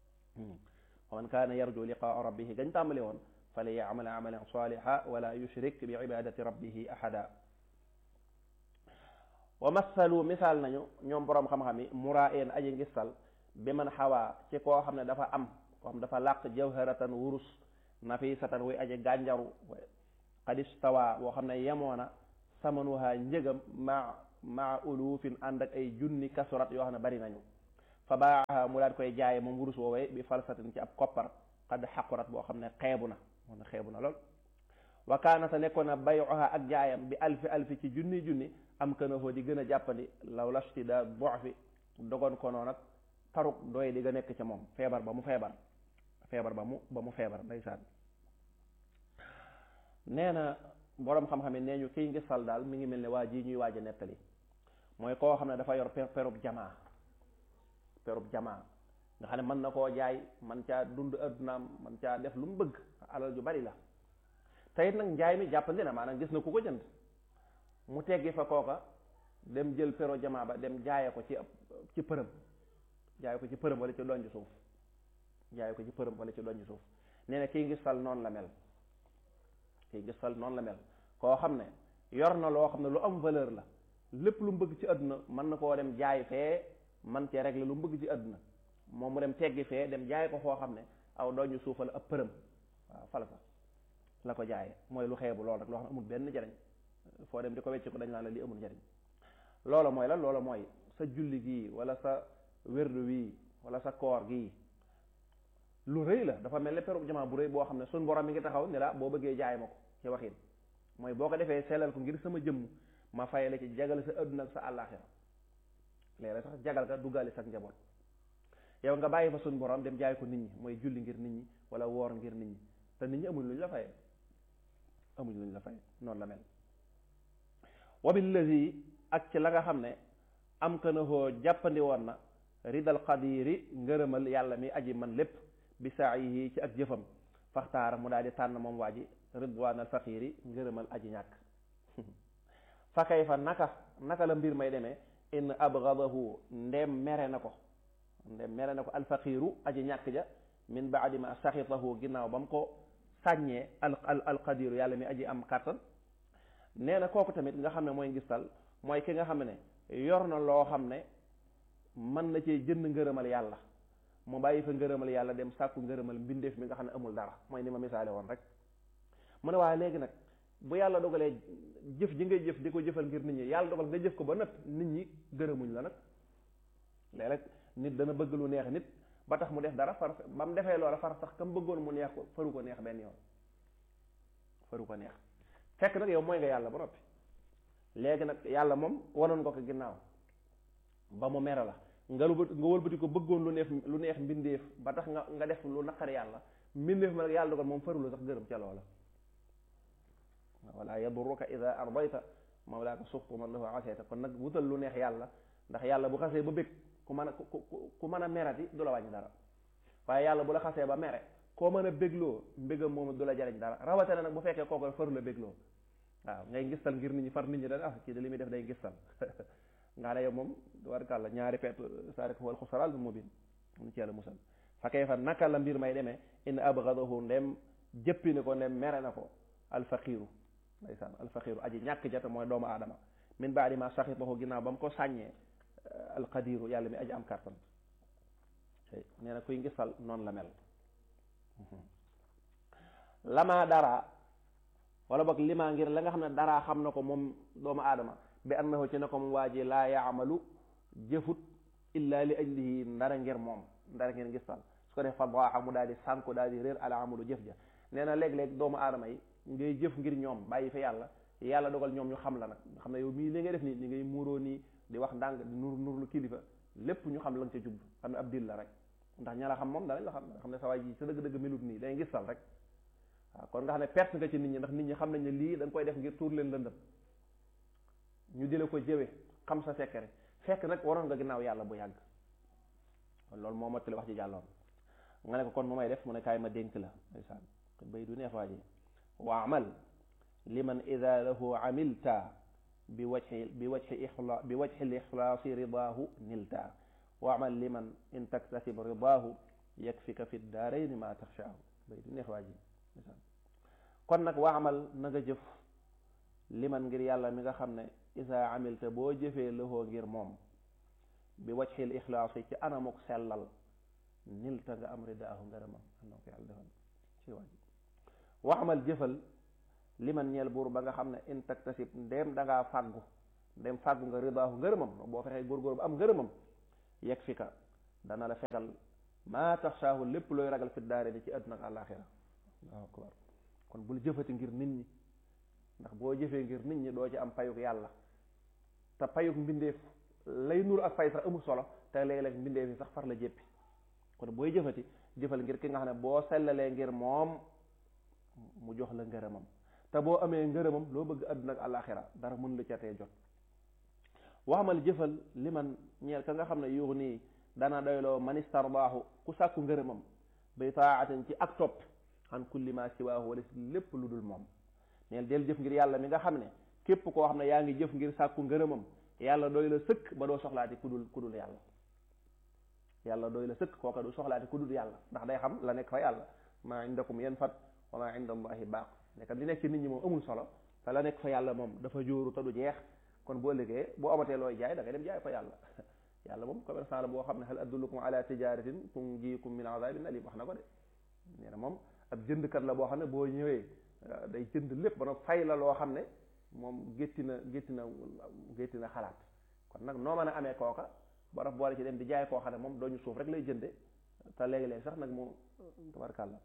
wa man kaana yarju liqaa rabbihi gañ tàmbali woon fali yaamal amalan saliha wala yushrik bi ibadati rabbihi ahada wa masalu misaal nañu ñoom boroom xam-xam yi muraa een aji ngistal bi man xawaa ci koo xam ne dafa am koo xam dafa làq jawharatan wurus nafisatan wuy aji gànjaru xadistawa boo xam ne yemoona samanuha njëgam ma maa ulufin ànd ak ay junni kasurat yoo xam ne bari nañu fa baaxa mu daal koy jaaye moom wurus woowee bi falsatin ci ab koppar xad xaqurat boo xam ne xeebu na moom ne xeebu na lool wa kaanata nekkoon na bayuha ak jaayam bi alfi alfi ci junni junni am kana foo di gën a jàppandi law lastida bofi dogon ko noonu nag taruk doy di nga nekk ca moom feebar ba mu feebar feebar ba mu ba mu feebar ndeysaan nee na boroom xam-xam yi nee ñu kiy ngisal daal mi ngi mel ne waa ji ñuy waaj a nettali mooy koo xam ne dafa yor per perub jamaa perub jamaa nga xam ne mën na koo jaay man caa dund addunaam man caa def lu mu bëgg alal ju bari la teyit nag njaay mi jàppandi na maanaam gis na ku ko jënd mu teggi fa kooka dem jël pero jamaa ba dem jaaye ko ci ci përëm jaaye ko ci përëm wala ci donj suuf jaaye ko ci përëm wala ci donj suuf nee na kii ngisal noonu la mel kii ngisal noonu la mel koo xam ne yor na loo xam ne lu am valeur la lépp lu mu bëgg ci àdduna mën na koo dem jaay fee man cee régler lu mu bëgg ci àdduna moom mu dem teggi fee dem jaay ko foo xam ne aw donj suuf la ab përëm waaw fala sax la ko jaaye mooy lu xeebu loolu rek loo xam ne amul benn njariñ foo dem di ko wecc ko dañ naan la li amul njariñ loolu mooy la loolu mooy sa julli gii wala sa wérdu wii wala sa koor gii lu rëy la dafa mel ne perub jamaa bu rëy boo xam ne suñ borom mi ngi taxaw ni la boo bëggee jaay ma ko ci waxin mooy boo ko defee sellal ko ngir sama jëmm ma fay la ci jagal sa adduna ak sa àllaaxira léeg-léeg sax jagal ka duggaale sa njaboot yow nga bàyyi fa suñ borom dem jaay ko nit ñi mooy julli ngir nit ñi wala woor ngir nit ñi te nit ñi amuñ luñ la fayee amuñ luñ la fayee noonu la mel wabillazi ak ci la nga xam ne am ka na hoo jàppandi woon na ridal qadiri ngërëmal yàlla mi aji man lépp bi saayihi ci ak jëfam faxtaara mu daal di tànn moom waa ji ridwaan al faqiri ngërëmal aji ñàkk fa kay fa naka naka la mbir may demee in abgadahu ndem mere na ko ndem mere na ko alfaqiru aji ñàkk ja min baadi ma saxitahu ginnaaw ba mu ko sàññee al al alqadiru yàlla mi aji am kàttan nee na kooku tamit nga xam ne mooy ngistal mooy ki nga xam ne yor na loo xam ne mën na cee jënd ngërëmal yàlla mu bàyyi fa ngërëmal yàlla dem sàkku ngërëmal mbindeef mi nga xam ne amul dara mooy ni ma misaale woon rek mu ne waaye léegi nag bu yàlla dogalee jëf ji ngay jëf di ko jëfal ngir nit ñi yàlla dogal nga jëf ko ba nëpp nit ñi gërëmuñ la nag léeg-léeg nit dana bëgg lu neex nit ba tax mu def dara far ba mu defee loola far sax kam bëggoon mu neex ko faru ko neex benn yoon faru ko neex fekk nag yow mooy nga yàlla ba noppi léegi nag yàlla moom wanoon nga ko ginnaaw ba mu mere la nga nga wëlbati ko bëggoon lu neex lu neex mbindeef ba tax nga nga def lu naqar yàlla mbindeef ma nag yàlla dogal moom faru la sax gërëm ca loola wala yaduruka ida ardayta mawlaaka suxtu man lahu asayta kon nag wutal lu neex yàlla ndax yàlla bu xasee ba bëgg ku mën a ku ku mën a merati du la wàññi dara waaye yàlla bu la xasee ba mere koo mën a bégloo mbégam moom du la jariñ dara rawatina nag bu fekkee kooku faru la bégloo waaw ngay ngistal ngir nit ñi far nit ñi dañ ah kii de li muy def day ngistal nga ne yow moom warkàlla ñaari peet saa rek wal xusaraal bi mubin mu ci yàlla musal fa kay fa naka la mbir may demee in abgadahu ndem jëppi ne ko ndem mere na ko alfaqiru ndeysaan alfaqiru aji ñàkk jata mooy doomu aadama min baadi ma saxitahu ginnaaw ba mu ko sàññee alqadiru yàlla mi aji am kartan nee na kuy ngisal noonu la mel lama dara wala boog lima ngir la nga xam ne dara xam na ko moom doomu aadama bi annahu ci ne ko mu waa ji laa yaamalu jëfut illa li ajlihi ndara ngir moom ndara ngir ngisal su ko def fa daaxa mu daal di sànko daal di réer ala amalu jëf ja nee na léeg-léeg doomu aadama yi ngay jëf ngir ñoom bàyyi fa yàlla yàlla dogal ñoom ñu xam la nag xam ne yow mii li ngay def nii ni ngay muuroo nii di wax ndànk di nur nur lu kilifa lépp ñu xam la nga ca jublu xam ne ab dil la rek ndax ña la xam moom danañ la xam xam ne sa waay ji sa dëgg-dëgg melut nii day ngisal rek waaw kon nga xam ne perte nga ci nit ñi ndax nit ñi xam nañ ne lii da nga koy def ngir tuur leen lëndëm ñu di la ko jëwe xam sa secret fekk nag waroon nga ginnaaw yàlla bu yàgg kon loolu moo mottali wax ji jàlloon nga ne ko kon mu may def mu ne kaay ma dénk la ndeysaan bay du neex waa ji wa amal liman ida lahu amilta bi wajhi bi wajhi ixla bi wajhi lixlaasi ridaahu nilta wa amal liman in taktasib ridaahu yakfika fi daarayni ma taxshaahu bay du neex waa ji kon nag wa amal na nga jëf liman ngir yàlla mi nga xam ne isa amilta boo jëfee lëxoo ngir moom bi wajhil ixlaasi ci anamuk sellal nilta nga am ridaahu ngërëmam am na ko yàlla defal ci waa ji wa amal jëfal liman ñeel buur ba nga xam ne in taktasib ndéem da ngaa fàggu ndéem fàggu nga ridaahu ngërëmam boo fexee góorgóor ba am ngërëmam yegg fi ka dana la fegal maa taxsaahu lépp looy ragal fi daare di ci àdduna ak àllaaxira waaw akbar kon bul jëfati ngir nit ñi ndax boo jëfee ngir nit ñi doo ci am payuk yàlla te payuk mbindeef lay nur ak fay sax amul solo te léeg-léeg mbindeef yi sax far la jéppi kon booy jëfati jëfal ngir ki nga xam ne boo sellalee ngir moom mu jox la ngërëmam te boo amee ngërëmam loo bëgg àdduna ak àllaaxira dara mën la ca tee jot waxamal jëfal li man ñeel ka nga xam ne yuux nii dana doyloo man istardaahu ku sàkku ngërëmam bay taatin ci ak topp xan kulli ma siwaahu wala si lépp lu dul moom neel del jëf ngir yàlla mi nga xam ne képp koo xam ne yaa ngi jëf ngir sàkku ngërëmam yàlla doy la sëkk ba doo soxlaati ku dul ku dul yàlla yàlla doy la sëkk kooka du soxlaati ku dul yàlla ndax day xam la nekk fa yàlla maa indakum yanfad wa maa inda allahi baaq nekk li nekk ci nit ñi moom amul solo te la nekk fa yàlla moom dafa jóoru te du jeex kon boo liggéey boo amatee looy jaay da ngay dem jaay fa yàlla yàlla moom commerçant la boo xam ne hal adullukum ala tijaratin tunjiikum min azabin alim wax na ko de nee na moom ab jëndkat la boo xam ne boo ñëwee day jënd lépp ba nag fay la loo xam ne moom gétti na gétti na gétti na xalaat kon nag noo mën a amee kooka ba daf boole ci dem di jaay koo xam ne moom dooñu suuf rek lay jënde te léegi-léegi sax nag mu tabarkàlla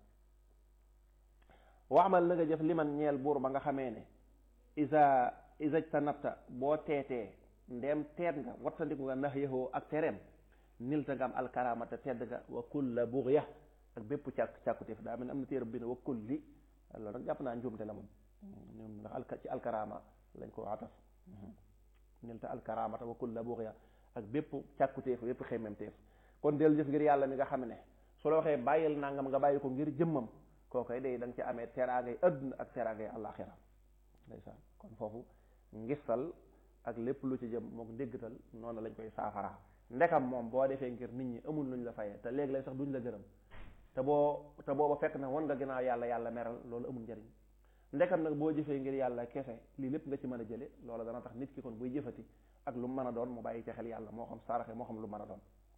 waxmal na nga jëf liman ñeel buur ba nga xamee ne isa isaj ta nafta boo teetee ndeem teet nga wattandiku nga nax yahoo ak tereem nilta nga am alkaramata tedd nga wa kulla bughya ak bépp càkk càkkutéef daa mel ne am na téere bi ne wa kulli loolu nag jàpp naa njuumte la moom ñoom ndax al ci alkarama lañ ko ataf nilta alkaramata wa kulla bughya ak bépp càkkutéef bépp xemmemtéef kon del jëf ngir yàlla mi nga xam ne su la waxee bàyyil nangam nga bàyyi ko ngir jëmmam kookoy day da nga ci amee teraangay adduna ak teraangay àllaaxira ndeysaan kon foofu ngistal ak lépp lu ci jëm mook ndéggatal noonu lañ koy saafaraa ndekam moom boo defee ngir nit ñi amul luñ la fayee te léegi lay sax duñ la gërëm te boo te booba fekk na wan nga ginnaaw yàlla yàlla meral loolu amul njariñ ndekam nag boo jëfee ngir yàlla kese lii lépp nga ci mën a jële loolu dana tax nit ki kon buy jëfati ak lu mën a doon mu bàyyi ci xel yàlla moo xam saraxe moo xam lu mën a doon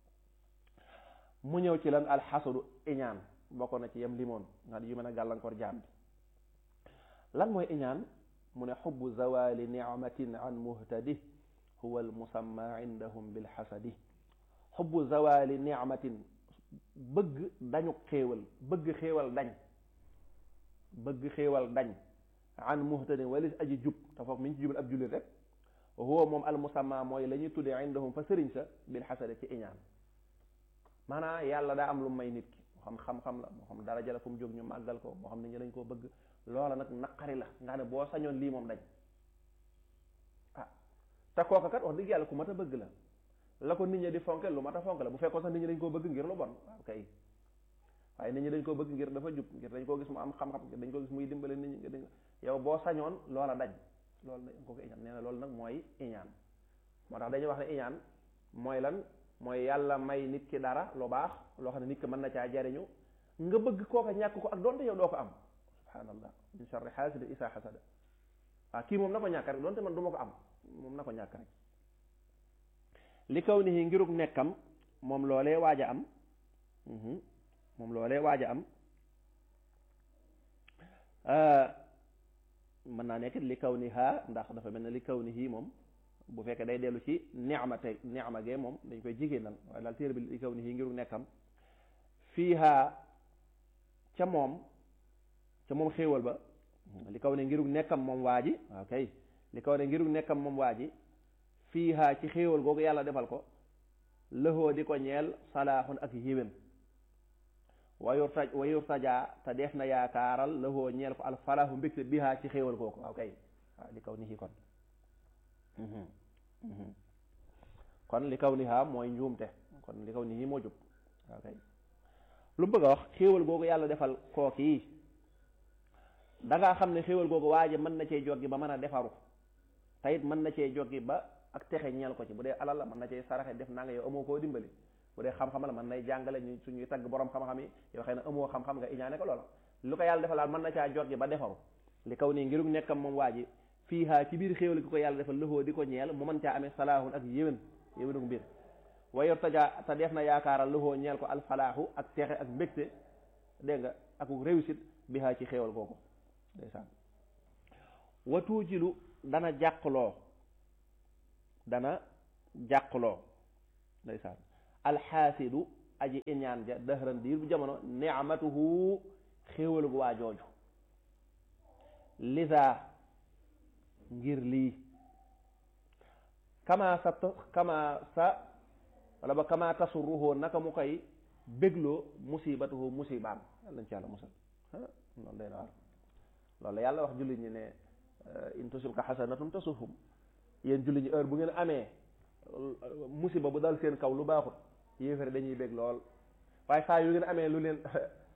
mu ñëw ci lan alxasadu iñaan bokk na ci yem limoon nga yu mën a gàllankoor jaam bi lan mooy iñaan mu ne xubbu zawali nicmatin an muhtadi huwa almusamma indahum bilxasadi xubbu zawali nicmatin bëgg dañu xéewal bëgg xéewal dañ bëgg xéewal dañ an muhtadin walis aji jub te foofu mi ñu ci jubal ab jullit rek huwa moom almusamma mooy la ñuy tuddee indahum fa sëriñ sa bilxasadi ci iñaan maanaam yàlla daa am lu may nit ki moo xam xam-xam la moo xam daraja la fu mu jóg ñu màggal ko moo xam nit ñi dañ koo bëgg loola nag naqari la nga ne boo sañoon lii moom dañ ah te kooka kat wax dëgg yàlla ku mat a bëgg la la ko nit ñi di fonke lu mat a fonke la bu fekkoon sax nit ñi dañ koo bëgg ngir lu bon waaw kay waaye nit ñi dañ koo bëgg ngir dafa jub ngir dañ koo gis mu am xam-xam ngir dañ koo gis muy dimbale nit ñi dañ yow boo sañoon loola dañ loolu dañ ko ko iñaan nee na loolu nag mooy iñaan moo tax dañuy wax ne iñaan mooy lan mooy yàlla may nit ki dara lu baax loo xam ne nit ki mën na caa jariñu nga bëgg kooka ñàkk ko ak doonte yow doo ko am subhanallah min sharri xaasidin isaa xasada waaw kii moom na ko ñàkk rek doonte man du ma ko am moom na ko ñàkk rek li kaw ni ngirug nekkam moom loolee waaj a am moom loolee waaj a am mën naa nekk li kaw ni haa ndax dafa mel ne li kaw ni hii moom bu fekkee day dellu ci neexma tey neexma gee moom dañ koy jigéenal waaye daal téere bi li kaw ni hii ngirug nekkam fiiha ca moom ca moom xéewal ba li kaw ne ngirug nekkam moom waa ji waaw kay li kaw ne ngirug nekkam moom waa ji fiiha ci xéewal googu yàlla defal ko lëxoo di ko ñeel salaaxun ak yiwén wayur taj wayur tajaa te def na yaakaaral lëxoo ñeel ko alfalaahu mbégte biha ci xéewal googu waaw kay waaw li kaw ni hi kon kon li kaw ni ha mooy njuumte kon li kaw ni hi moo jub waaw kay lu bëgg a wax xéewal googu yàlla defal kooki yi dangaa xam ne xéewal googu waaje mën na cee joggi ba mën a defaru te it mën na cee joggi ba ak texe ñeel ko ci bu dee alal la mën na cee saraxe def naa nga yow amoo koo dimbali bu dee xam-xam la mën nay jàngale ñu suñuy tagg borom xam-xam yi yow xëy na amoo xam-xam nga iñaane ko loola lu ko yàlla defalaal mën na caa joggi ba defaru li kaw nii ngirug nekkam moom waa ji fii haa ci biir xéewal gi ko yàlla defal lëxoo di ko ñeel mu mën caa amee salaahun ak yéwén yéwénug mbir wayor tajaa te def na yaakaaral lëxoo ñeel ko alfalaahu ak texe ak mbégte dégg nga ak réussite bi haa ci xéewal googu ndeysaan watuujilu dana jàqloo dana jàqloo ndeysaan alxaasidu aji iñaan ja dëhëran diir bu jamono ni'matuhu xéewal gu waa jooju lisa ngir lii kama sa kama sa wala ba kama tasurruhoo naka mu koy bégloo musibatuhu musibaam yàlla nañ ci yàlla musal loolu day na war loolu la yàlla wax jullit ñi ne in tusibka xasanatun tasuhum yéen jullit ñi heure bu ngeen amee musiba bu dal seen kaw lu baaxut yéefare dañuy bég lool waaye saa yu ngeen amee lu leen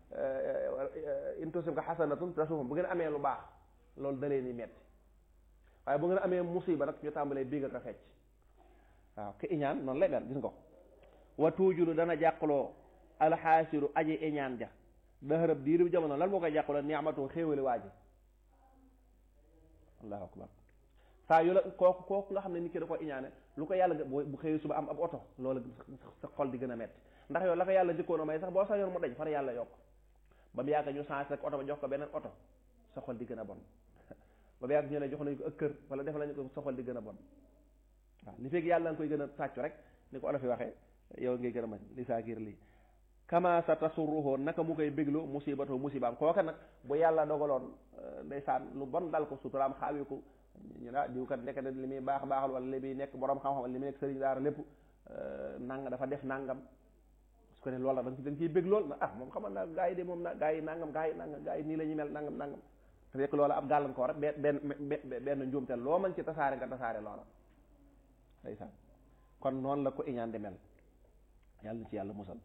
in tusibka xasanatun tasuhum bu ngeen amee lu baax loolu da leen di metti waaye bu ngeen amee musiba nag ñu tàmbalee bég ak a fecc waaw ki iñaan noonu lay mel gis nga ko wa tuujulu dana jàqloo alxaasiru aji iñaan ja daxarab diiru jamono lan moo koy jàqloo ni'matu xéewali waa ji allahu akbar saa yu la kooku kooku nga xam ne nit ki da ko iñaane lu ko yàlla bu xëyee suba am ab oto loolu sa xol di gën a metti ndax yow la ko yàlla jëkkoon a may sax boo sañoon mu daj far yàlla yokk ba mu yàgg ñu changé rek oto ba jox ko beneen oto sa xol di gën a bon ba mu yàgg ñu ne jox nañu ko ak kër wala def nañu ko sa xol di gën a bon waaw li fekk yàlla nga koy gën a tàccu rek ni ko olof yi waxee yow ngay gën a mañ li saa giir lii kama sa tasurruhoo naka mu koy béglu musibatoo musibaam kooka nag bu yàlla dogaloon ndeysaan lu bon dal ko suturaam xaawi ko ñu ne diw kat nekk na li muy baax baaxal wala li muy nekk borom xam-xam wala li muy nekk sëriñ daara lépp nanga dafa def nangam su ko ne loolu la da nga ciy bég lool na ah moom xamal naa gaa yi de moom na gaa yi nangam gaa yi nangam gaa yi nii la ñuy mel nangam nangam te fekk loola ab gàllankoor rek benn benn benn njuumte loo mën ci tasaare nga tasaare loola ndeysaan kon noonu la ko iñaan di mel yàlla na ci yàlla musal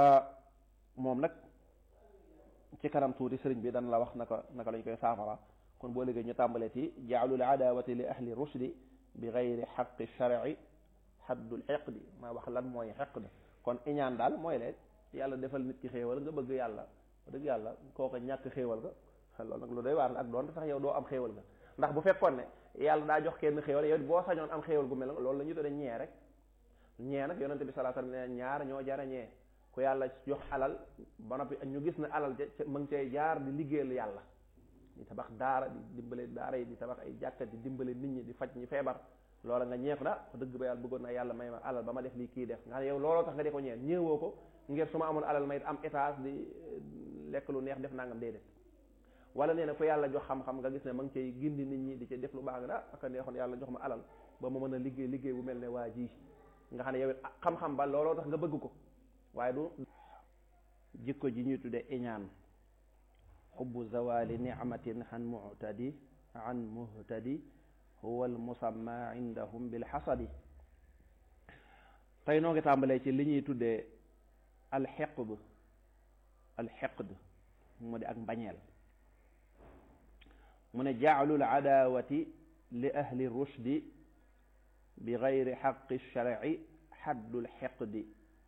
moom nag ci kanam tuuti sëriñ bi dana la wax naka naka lañ koy saafara kon boo liggéey ñu tàmbalee ci jaalul adawati li ahli rushdi bi gayri xaqi sharci xaddul xeqdi maa wax lan mooy xeqd kon iñaan daal mooy leen yàlla defal nit ki xéewal nga bëgg yàlla dëgg yàlla kooka ñàkk xéewal nga loolu nag lu doy waar ak doon sax yow doo am xéewal nga ndax bu fekkoon ne yàlla daa jox kenn xéewal yow boo sañoon am xéewal gu mel loolu la ñu tudde ñee rek ñee nag yonente bi sallallahu alayhi wasallam ne ñaar ñoo jara ñee ku yàlla jox alal ba noppi ñu gis ne alal ca ma ngi cay jaar di liggéeyal yàlla di tabax daara di dimbale daara yi di tabax ay jàkka di dimbale nit ñi di faj ñi feebar loola nga ñeeku da dëgg ba yàlla bëggoon na yàlla may ma alal ba ma def lii kii def nga xam ne yow looloo tax nga di ko ñeen ñëwoo ko ngir su ma amoon alal may am étage di lekk lu neex def nangam déedéet wala nee na ku yàlla jox xam-xam nga gis ne ma ngi cay gindi nit ñi di ca def lu baax nga ah aka neexoon yàlla jox ma alal ba ma mën a liggéey liggéey bu mel ne waa ji nga xam ne yow xam-xam ba looloo tax nga bëgg ko waaye du jikko ji ñuy tudde iñaan xubbu zawali nicmatin an mu'tadi an muhtadi huwa al musamma indahum bil xasadi tey noo ngi tàmbalee ci li ñuy tuddee alxeqd alxeqd mu di ak mbañeel mu ne jaalul adawati li ahli rushdi bi gayri xaqi sharci xaddul xeqdi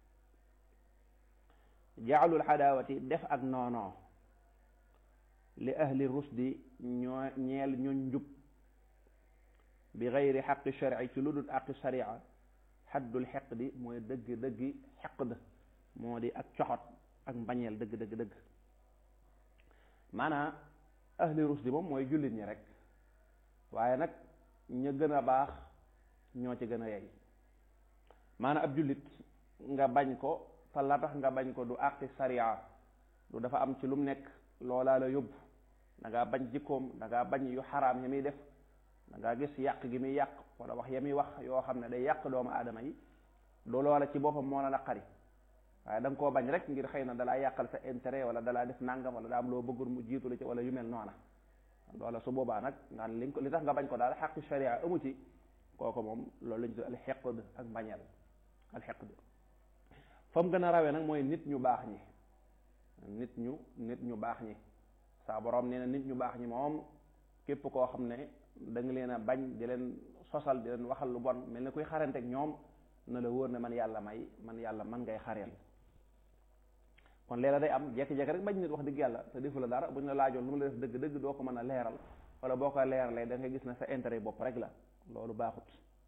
jaalul adawati def ak noonoo li ahli rushdi ñoo ñeel ñoo njub bi gayri xaqi sharci ci lu dul aqi sharia xaddul xeqdi mooy dëgg dëggi xeqd moo di ak coxot ak mbañeel dëgg dëgg dëgg maanaam ahli rusdi moom mooy jullit ñi rek waaye nag ña gën a baax ñoo ci gën a yey maanaam ab jullit nga bañ ko te la tax nga bañ ko du àqi sariya du dafa am ci lu mu nekk loolaa la yóbbu da ngaa bañ jikkoom da ngaa bañ yu xaraam ya muy def da ngaa gis yàq gi muy yàq wala wax ya muy wax yoo xam ne day yàq doomu aadama yi du loola ci boppam moo la naqari waaye da nga koo bañ rek ngir xëy na dalaa yàqal sa intérêt wala dalaa def nangam wala daa am loo bëggul mu jiitu la ci wala yu mel noona loola su boobaa nag nga li li tax nga bañ ko daal xaqi sharia amu ci kooku moom loolu lañ tudd alxeqd ak mbañeel alxeqd fa mu gën a rawee nag mooy nit ñu baax ñi nit ñu nit ñu baax ñi saa borom nee na nit ñu baax ñi moom képp koo xam ne da nga leen a bañ di leen sosal di leen waxal lu bon mel ni kuy xaranteeg ñoom na la wóor ne man yàlla may man yàlla man ngay xareel kon leela day am jekki-jekki rek bañ nit wax dëgg yàlla te defu la dara bu ñu la laajoon lu mu la def dëgg dëgg doo ko mën a leeral wala boo ko leeralee da ngay gis ne sa intérêt bopp rek la loolu baaxut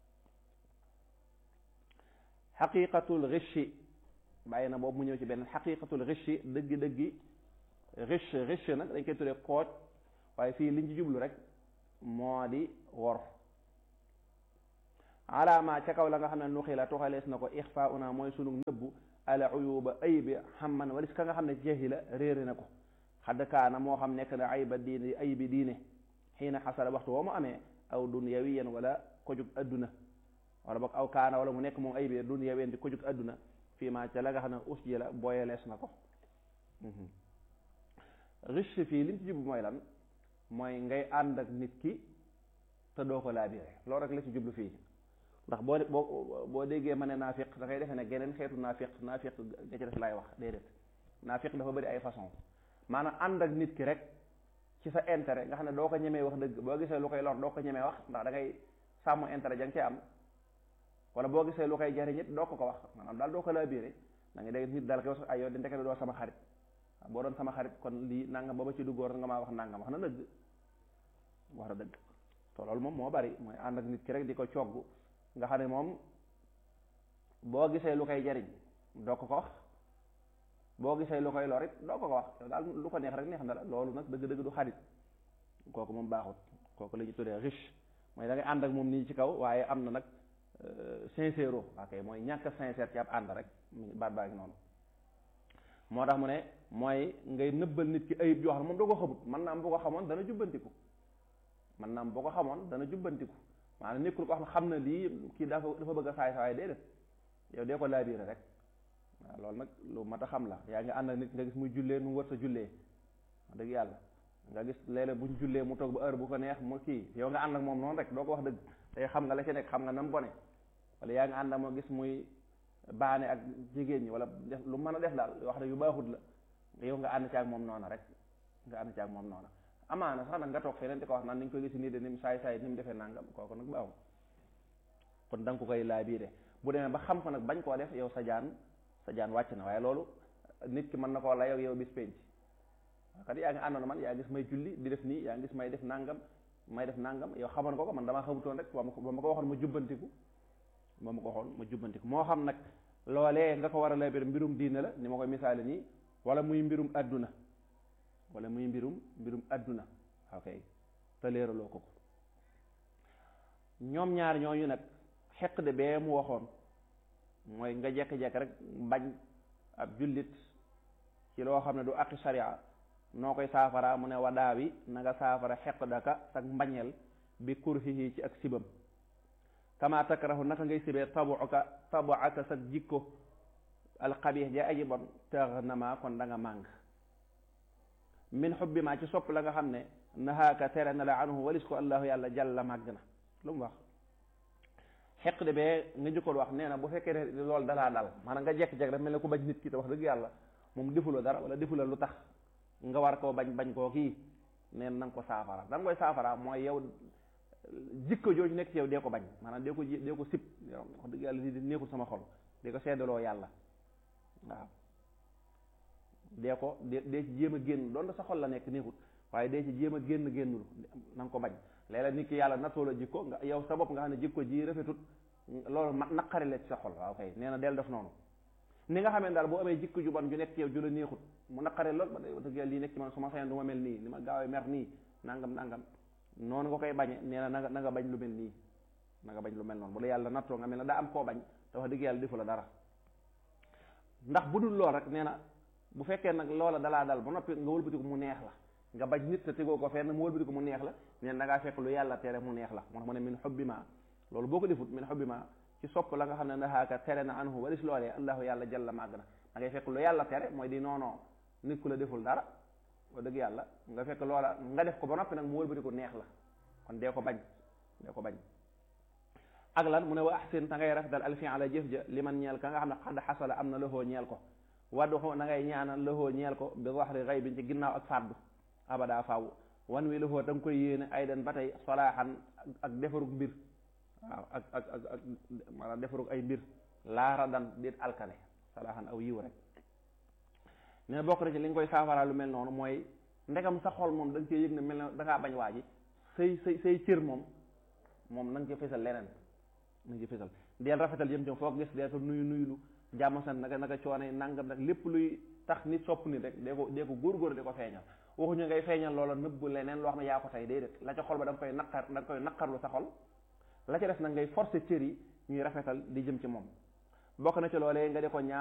xaqiqatul richi bàyyi na boobu mu ñëw ci benn xaqiqatul richi dëggi-dëggi riche riche nag dañ koy tuddee kooj waaye fii liñ ci jublu rek moo di wor alaama ca kaw la nga xam ne nuxi la tuxalees na ko ixfa una mooy sunu nëbbu ala uyuba aybi xamman walis ka nga xam ne jahila réere na ko xadd kaana moo xam nekk na ayba diine aybi diine xiina xasala waxtu woo mu amee aw dunyawiyan wala kojug adduna wala boog aw kaana wala mu nekk moom aybi dunyawiyan di kojug adduna fii ma ca la nga xam ne us ji la booyalees na ko riche fii liñ ci jublu mooy lan mooy ngay ànd ak nit ki te doo ko laabire loolu rek la ci jublu fii ndax boo boo boo déggee ma ne naafiq da ngay defee ne geneen xeetu naafiq naafiq nga ci def laay wax déedéet naafiq dafa bëri ay façon maanaam ànd ak nit ki rek ci sa intérêt nga xam ne doo ko ñemee wax dëgg boo gisee lu koy lor doo ko ñemee wax ndax da ngay sàmm intérêt ja nga cee am wala boo gisee lu koy jariñ it doo ko ko wax maanaam daal doo ko laabire da ngay dégg nit daal koy wax ay yow di ndekete doo sama xarit boo doon sama xarit kon lii nangam ba ba ci duggoor nga maa wax nangam wax na dëgg wax na dëgg te loolu moom moo bari mooy ànd ak nit ki rek di ko cogg nga xam ne moom boo gisee lu koy jariñ doo ko ko wax boo gisee lu koy lor it doo ko ko wax yow daal lu ko neex rek neex na la loolu nag dëgg-dëgg du xarit kooku moom baaxut kooku la ñu tuddee riche mooy da ngay ànd ak moom nii ci kaw waaye am na nag sincère ok mooy ñàkk sincère ci ab ànd rek baat baa ngi noonu moo tax mu ne mooy ngay nëbbal nit ki ayib joo xam ne moom doo ko xamut man naa am boo ko xamoon dana jubbantiku man naa am boo ko xamoon dana jubbantiku maanaam nekkul ko xam ne xam na lii kii dafa dafa bëgg a saay saay déedéet yow dee ko laabiire rek waaw loolu nag lu mat a xam la yaa ngi ànd ak nit nga gis muy jullee nu mu war sa jullee wax dëgg yàlla nga gis léeg-léeg buñ jullee mu toog ba heure bu ko neex mu kii yow nga ànd ak moom noonu rek doo ko wax dëgg tey xam nga la ci nekk xam nga nam bone wala yaa ngi ànd ak moo gis muy baane ak jigéen ñi wala def lu mën a def daal wax ne yu baaxut la yow nga ànd ci ak moom noona rek nga ànd ci ak moom noona amaana sax nag nga toog feneen di ko wax naan ni ñu koy gis nii de ni mu saay saay ni mu defee nangam kooku nag baaxul kon da nga ko koy laa bii de bu demee ba xam ko nag bañ koo def yow sa jaan sa jaan wàcc na waaye loolu nit ki mën na koo layoo yow bis penc kat yaa ngi àndoon man yaa gis may julli di def nii yaa ngi gis may def nangam may def nangam yow xamoon ko ko man damaa xamutoon rek ba ma ko ba ma ko waxoon ma jubbantiku ba ma ko waxoon ma jubbantiku moo xam nag loolee nga ko war a lay bir mbirum diine la ni ma koy misaale nii wala muy mbirum adduna wala muy mbirum mbirum adduna ok te leeraloo ko ko ñoom ñaar ñooñu nag xeq de bee mu waxoon mooy nga jekk-jekk rek bañ ab jullit ci loo xam ne du aqi sharia noo koy saafara mu ne wadaa wi na nga saafara xeq daka sag mbañeel bi kurhihi ci ak sibam kama takrahu naka ngay sibee tabuka tabuaka sag jikko alxabix ja aji bon tëx na ma kon da nga màng min xubbi ma ci sopp la nga xam ne nahaaka tere na la anhu walis ko allahu yàlla jàlla màgg na lu mu wax xeq de bee nga jëkkoon wax nee na bu fekkee ne loolu dalaa dal maanaam nga jekk-jekk rek mel ne ku bañ nit ki te wax dëgg yàlla moom defuloo dara wala defuloo lu tax nga war koo bañ bañ koo kii neen na nga ko saafara da nga koy saafara mooy yow jikko jooju nekk ci yow dee ko bañ maanaam dee ko ji dee ko sib wax dëgg yàlla di neexul sama xol dee ko seddaloo yàlla waaw dee ko dee dee ci jéem a génn doon sa xol la nekk neexut waaye dee ci jéem a génn génnul na nga ko bañ léeg-léeg nit ki yàlla nattoo la jikko nga yow sa bopp nga xam ne jikko ji rafetut loolu ma naqari la ci sa xol waaw kay nee na del def noonu ni nga xamee daal boo amee jikko ju bon ju nekk ci yow ju la neexut mu naqari lool ba day dëgg yàlla lii nekk ci man su ma sañoon du ma mel nii ni ma gaawee mer nii nangam nangam noonu nga koy bañe nee na na nga na nga bañ lu mel nii na nga bañ lu mel noonu bu la yàlla nattoo nga mel ne daa am koo bañ te wax dëgg yàlla defu la dara ndax bu dul lool rek nee na bu fekkee nag loola dalaa dal ba noppi nga wëlbatiku mu neex la nga bañ nit te tegoo ko fenn mu wëlbatiku mu neex la nee na da ngaa fekk lu yàlla tere mu neex la moo tax mu ne min xubbi ma loolu boo ko defut min xubbi ma ci sopp la nga xam ne nahaaka tere na anhu walis loolee allahu yàlla jalla màgg na da ngay fekk lu yàlla tere mooy di noonoo nit ku la deful dara wax dëgg yàlla nga fekk loola nga def ko ba noppi nag mu wëlbatiku neex la kon dee ko bañ dee ko bañ ak lan mu ne wa ahsin ta ngay rafetal alfi ala jëf ja li man ñeel ka nga xam ne xadd xasala am na loxoo ñeel ko wadduxu na ngay ñaanal loxoo ñeel ko bi waxri xay bi ci ginnaaw ak fàddu abada faw wan wi loxoo da nga koy yéene ay den ba tey solaaxan ak defarug mbir waaw ak ak ak ak maanaam defarug ay mbir laara dan déet alkane solaaxan aw yiw rek ne bokk na ci li nga koy saafara lu mel noonu mooy ndegam sa xol moom da nga cee yëg ne mel ne da ngaa bañ waa ji say say say cër moom moom na nga ci fesal leneen na nga ci fesal deel rafetal jëm jëm foog gis dee ko nuyu nuyulu jàmm san naka naka coono nangam nag lépp luy tax nit sopp nit rek dee ko dee ko góor-góor di ko feeñal waxuñu ngay feeñal loola nëbb leneen loo xam ne yaa ko tey déedéet la ca xol ba da nga koy naqar da nga koy naqarlu sa xol la ca def nag ngay forcer cër yi ñuy rafetal di jëm ci moom bokk na ci loolee nga di ko ñaan